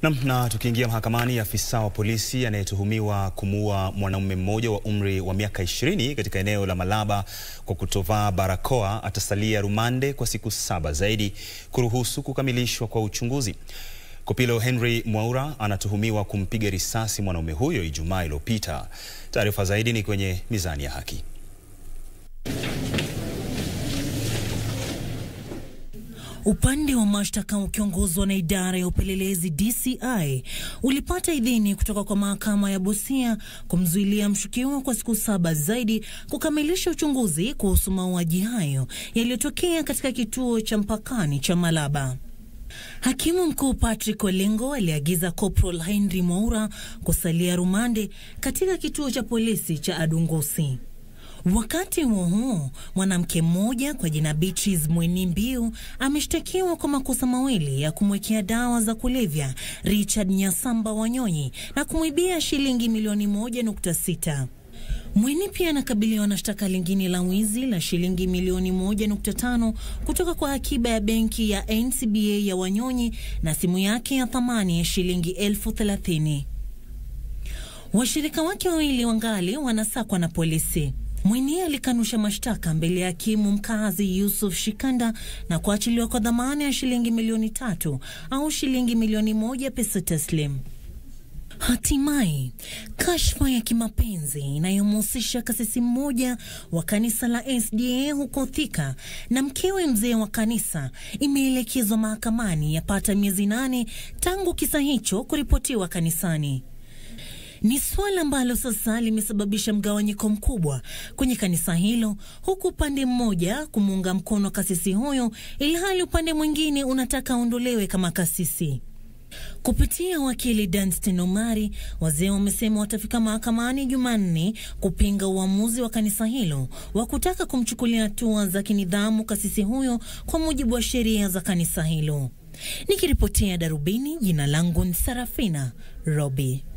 Nam, na tukiingia mahakamani, afisa wa polisi anayetuhumiwa kumuua mwanaume mmoja wa umri wa miaka 20 katika eneo la Malaba kwa kutovaa barakoa atasalia rumande kwa siku saba zaidi kuruhusu kukamilishwa kwa uchunguzi. Kopilo Henry Mwaura anatuhumiwa kumpiga risasi mwanaume huyo Ijumaa iliyopita. Taarifa zaidi ni kwenye Mizani ya Haki. Upande wa mashtaka ukiongozwa na idara ya upelelezi DCI ulipata idhini kutoka kwa mahakama ya Busia kumzuilia mshukiwa kwa siku saba zaidi kukamilisha uchunguzi kuhusu mauaji hayo yaliyotokea katika kituo cha mpakani cha Malaba. Hakimu mkuu Patrick Olengo aliagiza Corporal Henry Mwaura kusalia rumande katika kituo cha polisi cha Adungusi. Wakati huo huo, mwanamke mmoja kwa jina Beatrice Mweni Mbiu ameshtakiwa kwa makosa mawili ya kumwekea dawa za kulevya Richard Nyasamba Wanyonyi na kumwibia shilingi milioni moja nukta sita. Mweni pia anakabiliwa na shtaka lingine la wizi la shilingi milioni moja nukta tano kutoka kwa akiba ya benki ya NCBA ya Wanyonyi na simu yake ya thamani ya shilingi elfu thelathini. Washirika wake wawili wangali wanasakwa na polisi. Mweni alikanusha mashtaka mbele ya hakimu mkazi Yusuf Shikanda na kuachiliwa kwa dhamana ya shilingi milioni tatu au shilingi milioni moja pesa taslim. Hatimaye, kashfa ya kimapenzi inayomhusisha kasisi mmoja wa kanisa la SDA huko Thika na mkewe mzee wa kanisa imeelekezwa mahakamani yapata miezi nane tangu kisa hicho kuripotiwa kanisani. Ni suala ambalo sasa limesababisha mgawanyiko mkubwa kwenye kanisa hilo, huku upande mmoja kumuunga mkono kasisi huyo, ilhali upande mwingine unataka aondolewe kama kasisi. Kupitia wakili Danstan Omari, wazee wamesema watafika mahakamani Jumanne kupinga uamuzi wa kanisa hilo wa kutaka kumchukulia hatua za kinidhamu kasisi huyo kwa mujibu wa sheria za kanisa hilo. Nikiripotia Darubini, jina langu ni Sarafina Robi.